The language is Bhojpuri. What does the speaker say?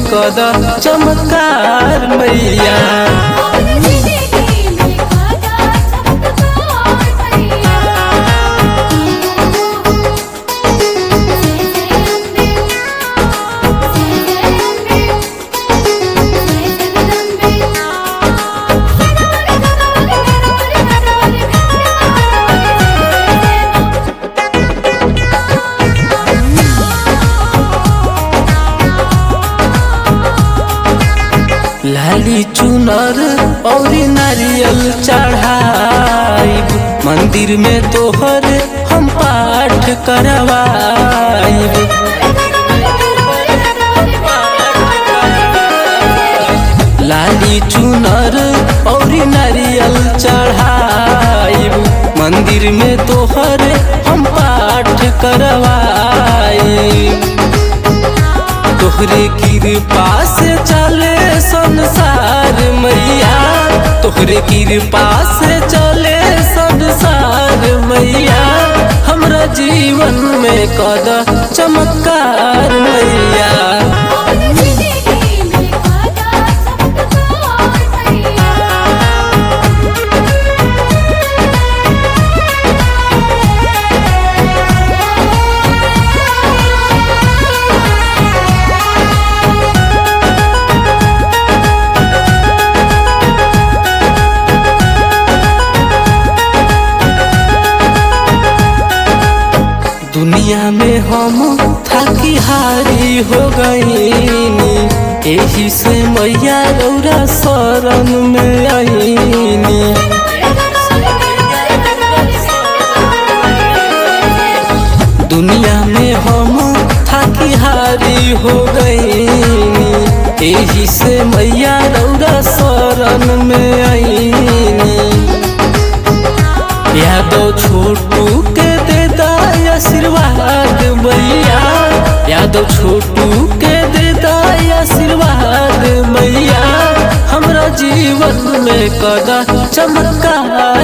कदा चमत्कार मैया जिंदगी में खादा चमत्कार भैया जय जय अम्बे जय जय अम्बे जय जगदम्बे गणपति गणपति गणपति गणपति लाली चुनर और नारियल चढ़ाइब मंदिर में तोहर हम पाठ करवाइब लाली चुनर और नारियल चढ़ाइब मंदिर में तोहर हम पाठ करवाइब तोहरे कृपा से चले संसार मैया तोहरे कृपा से चले संसार मैया हमरा जीवन में कद चमत्कार मैया जिंदगी में खादा चमत्कार भैया दुनिया में हम थाकी हारी हो गईनी एही से मैया रौरा शरण में आईनी दुनिया में हम थाकी हारी हो गईनी एही से मैया रौरा शरण में आईनी यादव छोटू के दे दाय आशीर्वाद मैया यादव छोटू के दे दाय आशीर्वाद मैया हमरा जीवन में कदा चमत्कार